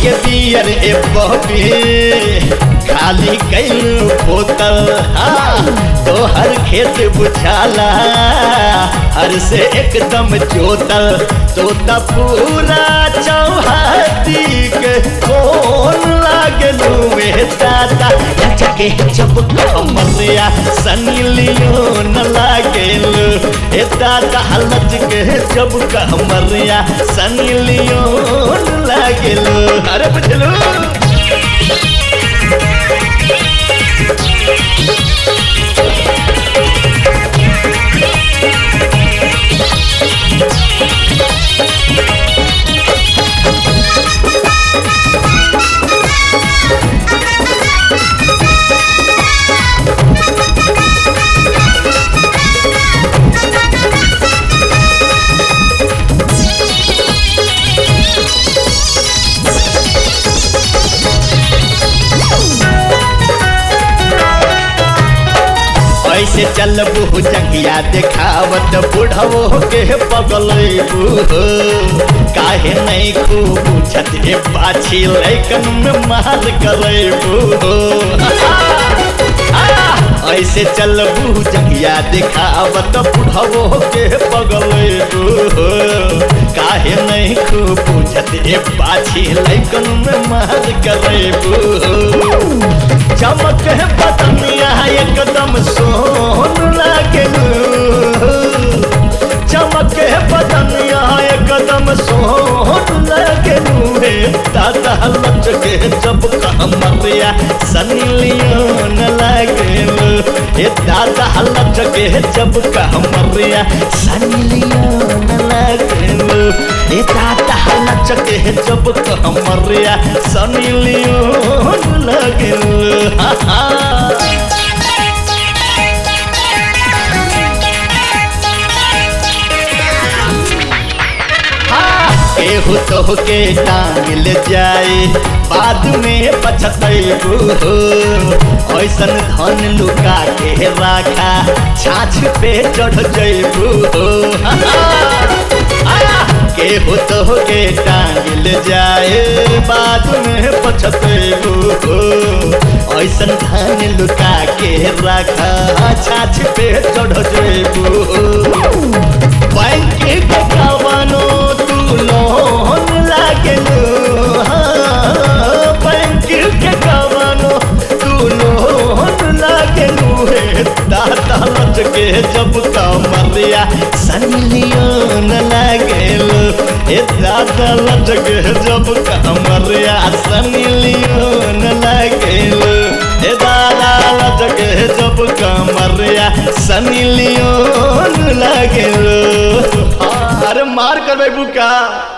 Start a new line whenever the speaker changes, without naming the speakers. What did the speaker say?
के बियर ए बॉबी खाली कैलू बोतल हाँ तोहर खेत बुझाला हर से एकदम जोतल तो त पूरा चौहाती के कौन लागलू में दादा जगे जब कमरिया सनी लियोन लागलू ए दादा लज के जब कमरिया सनी लियोन लागलू अरे बुझलू ऐसे चलबू जंगिया देखावत बुढ़वो के पगलेबू काहे नहीं खूब बुझत हे पाछी लैकन में मार करेबू ऐसे चलबू जंगिया देखावत बुढ़वो के पगलेबू काहे नहीं खूब बुझत हे पाछी लैकन में मार करेबू चमक है बदनिया एकदम सोन लागलू चमक है बदनिया एकदम सोन लागलू रे दादा लच के जब कमरिया सनी लियोन लागलू हे दादा लच के जब कमरिया सनी लियोन लागलू हे दादा लच के जब कमरिया सनी लियोन लागलू हा हा केहू तो के टांगल जाए बाद में पछतैबू हो ऐसन धन लुका के राखा छाछ पे चढ़ जैबू हो केहू तो के टांगल जाए बाद में पछतैबू हो ऐसन धन लुका के राखा छाछ पे चढ़ जैबू बैंक के कवनो तू लोन लागलू बैंक के कवनो तू लोन लागलू हे दादा लच के जब कमरिया सनिलियोन लागलू हे दादा लच के जब कमरिया सनिलियोन लागलू हे दादा लच के जब कमरिया सनिलियोन लागलू अरे मार कर बुका